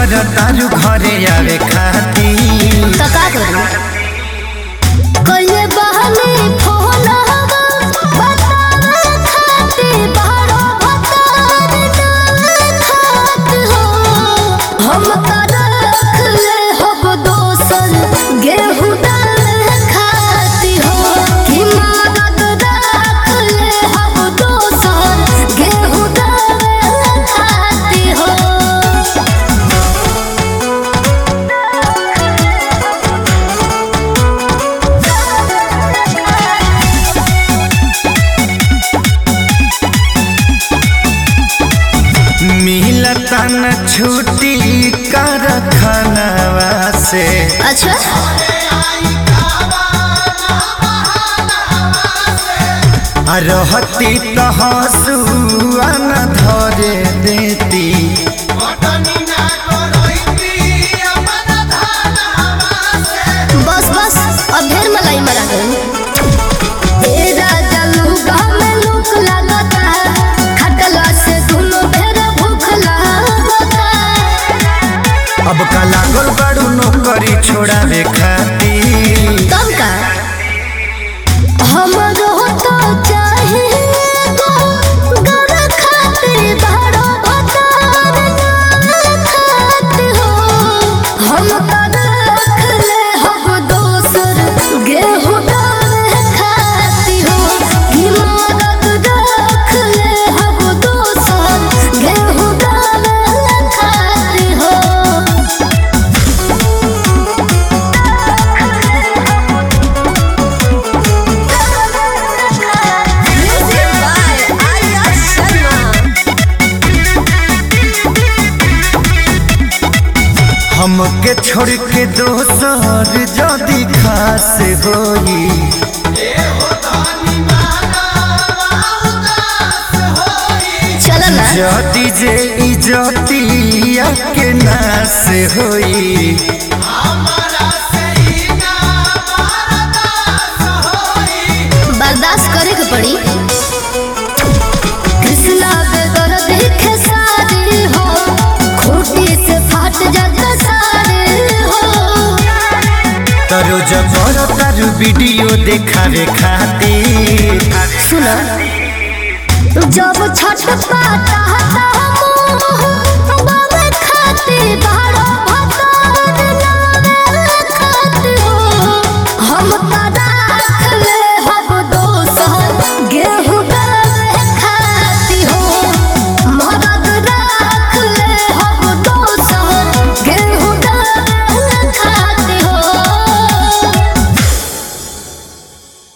कर तारू घरे आवे खाती तो का करूं कइले बहनी फोन हवा बतावे खाती बारो भतार डाल खात हो हम कर रख ले हब दोसन गेहूं डाल खाती हो कि मदद रख ले हब दोसन गेहूं डाल खाती हो मिलता न छुट्टी कर खनवा से अच्छा आ रहती तो हंसुआ न धरे देती बस बस अब ढेर मलाई मरा गई ए राजा लुगा में लुक लागता खटला से दुनो ढेर भूख लागता अब का लागल बड़ू नौकरी छोड़ावे खाती तब का हमरो तो चाहिए गो गर खाते बारो भतार गाल खात हो हम कर रख ले हम दोसर गेहूं डाल खाती हो कि मदद रख ले हम दोसर गेहूं डाल खाती हो Music by Arya Sharma. हमके छोड़ के दोसर जदी खास होई चल ना जदी जे इजतिया के नास होई बर्दाश्त करे के पड़ी कृष्णा बेदर देखे सारे हो खूटी से फाट जाता सारे हो तरो जबर तारू वीडियो देखावे खातिर सुना जब छठ पाता